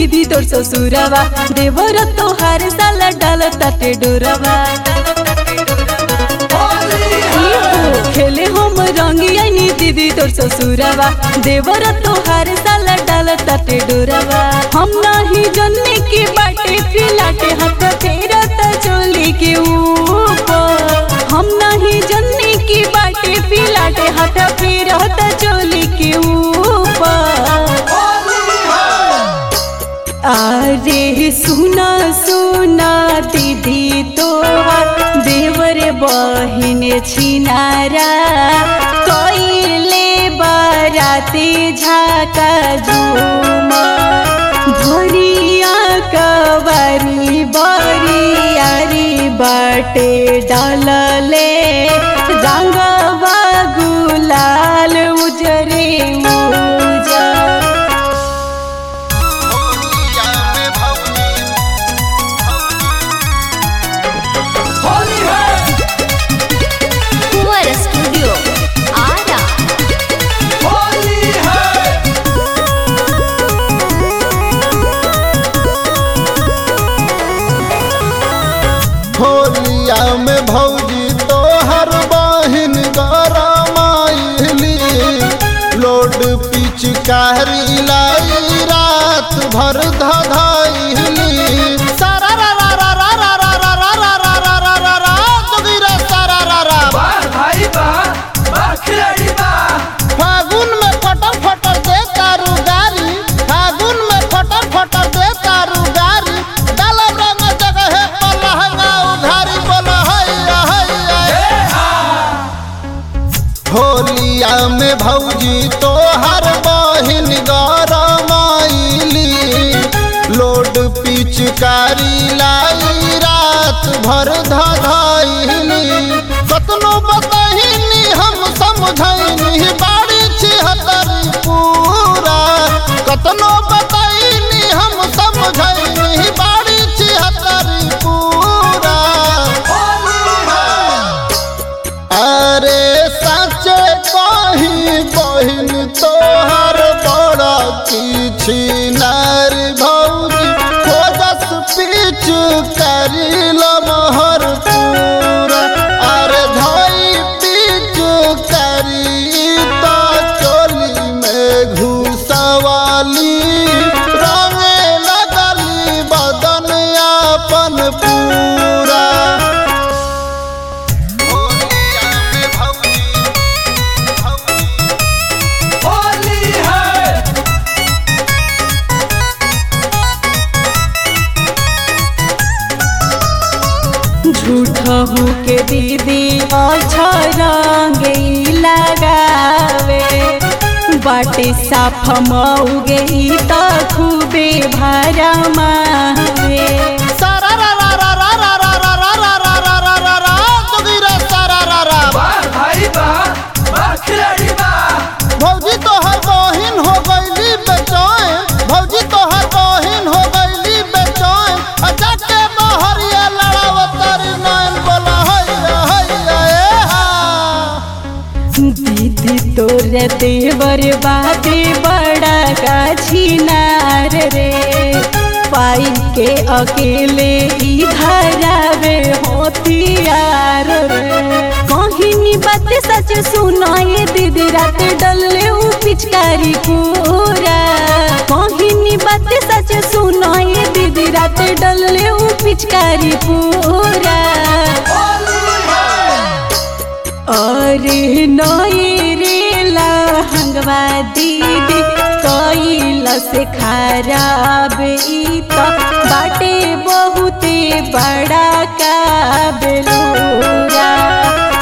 दीदी तोर ससुरवा देवर तोहार साला डाल ताटे डोरवा खेले हम रंगियानी दीदी तोर ससुरवा देवर तोहार साला डाल ताटे डोरवा हम नाही जन्ने की बाटे फिलाटे हाथ तेरा त चोली के ऊपर हम नहीं जन्ने की बाटे फिलाटे हाथ फेरा त चोली के ऊपर अरे सुना सुना दीदी तोहार देवर बहिन छिनारा कइले बाराती झाका झुमा भरिया कवरी बरियारी बाटे डालले रंगवा गुलाल उजरे उजर होलिया में भौजी कुंवर स्टूडियो आरा होलिया में भौजी तोहर बहिन गरमाइली लोड पिचकारी लाई रात भर धधाइली सारा रा रा रा रा रा रा रा रा रा रा रा रा रा रा जोगिरा सारा रा रा फागुन में फटर फटर दे तारू गारी फागुन में फटर फटर दे तारू गारी डालब रंग जगह पर लहंगा उघारी बोल हैया हैया होलिया में भौजी तोहर बहिन गरमाइली लोड पिचकारी लाई रात भर धधाइली कतनो बतहिनी हम समझैनी बाड़ी छिहत्तरी पूरा कतनो बतहिनी हम समझैनी बाड़ी छिहत्तरी पूरा अरे सचे कही बहिन तोहर बड़ा किछि नार भौजी खोजस पीछ करिल महर पूरा अरे धई पीछ करी तो चोली में घुसवाली रंगे लगली बदन अपन पूरा होलिया में भौजी भौजी झूठहू के दीदी अच्छा रंग लगावे बाटे साफ मऊगे त खूबे भरमावे सारा रा रा रा रा रा रा रा रा रा रा रा रा रा रा जोगिरा सारा रा रा भौजी तोहर बहिन हो गईली बेचैन भौजी तोहर बहिन हो गईली बेचैन आ जाके बहरिया लड़ावतारी नैन बोला हैया हैया ए हा दीदी तोर देवर बाते बड़ा गाछीनार रे पाई के अकेले इधरावे होतियार रे कहिनी बात सच सुनाए दीदी रात डलले उ पिचकारी पूरा कहिनी बात सच सुनाए दीदी रात डलले उ पिचकारी पूरा अरे नई रे लहंगवा दीदी कैला से खराब ई त बाटे बहुते बड़ा का बेलूरा